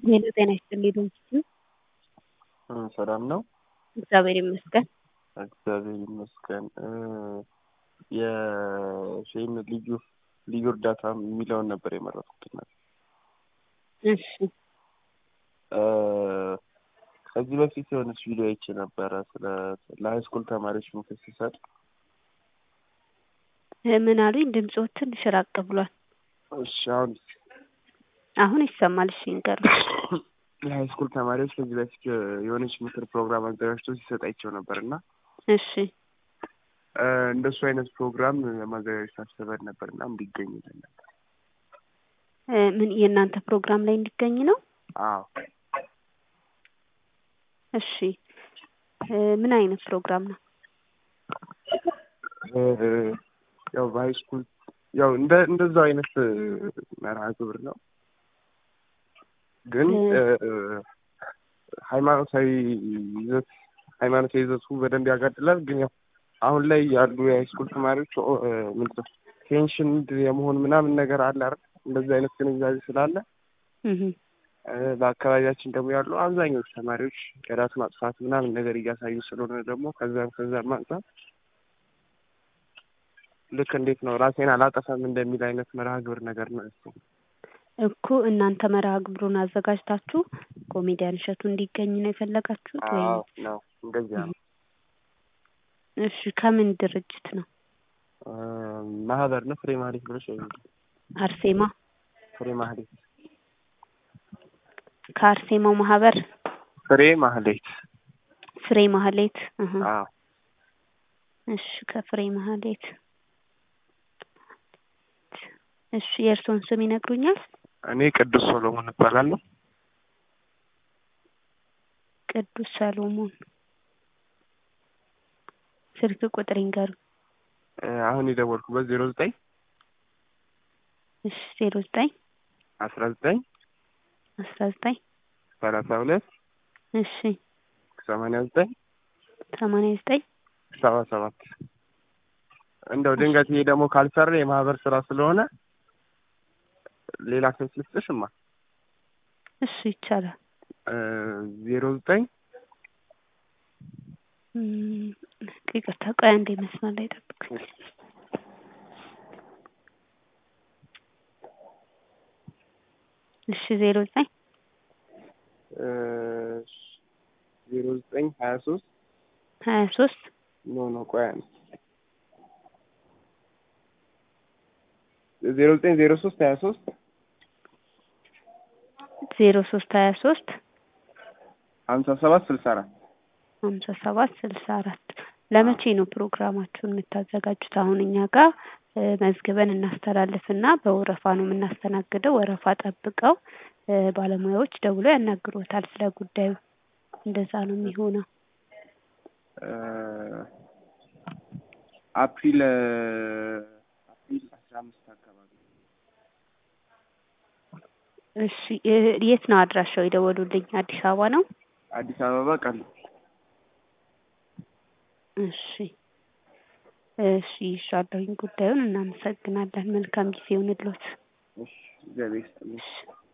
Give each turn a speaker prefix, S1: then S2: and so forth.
S1: ሄሎ ጤና ይስጥልኝ ዶንኪ
S2: ሰላም ነው?
S1: እግዚአብሔር ይመስገን።
S2: እግዚአብሔር ይመስገን። የሼም ልዩ ልዩ እርዳታ የሚለውን ነበር የመረጥኩት። እናት
S1: እሺ
S2: ከዚህ በፊት የሆነች ቪዲዮ አይቼ ነበረ ስለ ለሀይ ስኩል ተማሪዎች ምክር ሲሰጥ
S1: ምን አሉኝ? ድምፅዎ ትንሽ ራቅ ብሏል።
S2: እሺ አሁን
S1: አሁን ይሰማል። እሺ ንገሩ።
S2: ለሀይ ስኩል ተማሪዎች ከዚህ በፊት የሆነች ምክር ፕሮግራም አዘጋጅቶ ሲሰጥ አይቼው ነበር እና
S1: እሺ
S2: እንደሱ አይነት ፕሮግራም ለማዘጋጀት አስበን ነበር እና እንዲገኝልን ነበር።
S1: ምን የእናንተ ፕሮግራም ላይ እንዲገኝ ነው?
S2: አዎ
S1: እሺ ምን አይነት ፕሮግራም ነው?
S2: ያው በሀይ ስኩል ያው እንደ እንደዛው አይነት መርሃ ግብር ነው ግን ሃይማኖታዊ ይዘት ሃይማኖታዊ ይዘቱ በደንብ ያጋድላል። ግን ያው አሁን ላይ ያሉ የሃይስኩል ተማሪዎች ምንድን ነው ቴንሽን የመሆን ምናምን ነገር አለ አይደል? እንደዚህ አይነት ግንዛቤ ስላለ በአካባቢያችን ደግሞ ያሉ አብዛኞቹ ተማሪዎች የራስ ማጥፋት ምናምን ነገር እያሳዩ ስለሆነ ደግሞ ከዛም ከዛም አንጻር ልክ እንዴት ነው ራሴን አላጠፋም እንደሚል አይነት መርሃ ግብር ነገር ነው እሱ
S1: እኮ እናንተ መርሃ ግብሩን አዘጋጅታችሁ ኮሜዲያን እሸቱ እንዲገኝ ነው የፈለጋችሁት ወይ?
S2: አዎ ነው እንደዚያ ነው።
S1: እሺ ከምን ድርጅት ነው?
S2: ማህበር ነው ፍሬ ማህሌት ብለሽ ወይ
S1: አርሴማ
S2: ፍሬ ማህሌት
S1: ከአርሴማው ማህበር
S2: ፍሬ ማህሌት
S1: ፍሬ ማህሌት እህ
S2: አዎ
S1: እሺ ከፍሬ ማህሌት እሺ የእርስዎን ስም ይነግሩኛል?
S2: እኔ ቅዱስ ሶሎሞን እባላለሁ።
S1: ቅዱስ ሰሎሞን ስልክ ቁጥር ይንገሩ።
S2: አሁን የደወልኩበት ዜሮ ዘጠኝ
S1: እሺ ዜሮ ዘጠኝ
S2: አስራ ዘጠኝ
S1: አስራ ዘጠኝ
S2: ሰላሳ ሁለት
S1: እሺ
S2: ሰማንያ ዘጠኝ
S1: ሰማንያ ዘጠኝ
S2: ሰባ ሰባት እንደው ድንገት ይሄ ደግሞ ካልሰራ የማህበር ስራ ስለሆነ ሌላ ስልክ ልስጥሽማ።
S1: እሺ ይቻላል።
S2: ዜሮ ዘጠኝ
S1: ይቅርታ ቆይ አንዴ መስመር ላይ ጠብቁኝ። እሺ ዜሮ ዘጠኝ
S2: ዜሮ ዘጠኝ ሀያ ሶስት
S1: ሀያ ሶስት
S2: ኖ ኖ ቆይ አንዴ ዜሮ ዘጠኝ ዜሮ ሶስት ሀያ ሶስት
S1: ዜሮ ሶስት ሀያ ሶስት
S2: ሀምሳ ሰባት ስልሳ አራት
S1: ሀምሳ ሰባት ስልሳ አራት ለመቼ ነው ፕሮግራማችሁን የምታዘጋጁት? አሁን እኛ ጋር መዝግበን እናስተላልፍና በወረፋ ነው የምናስተናግደው። ወረፋ ጠብቀው ባለሙያዎች ደውለው ያናግሮታል ስለ ጉዳዩ። እንደዛ ነው የሚሆነው።
S2: አፕሪል አፕሪል አስራ አምስት አካባቢ
S1: እሺ የት ነው አድራሻው የደወሉልኝ? አዲስ አበባ ነው?
S2: አዲስ አበባ ቃል
S1: እሺ እሺ ይሻለሁኝ ጉዳዩን። እናመሰግናለን። መልካም ጊዜ ይሁንልዎት።
S2: እሺ እግዚአብሔር ይስጥልኝ።
S1: እሺ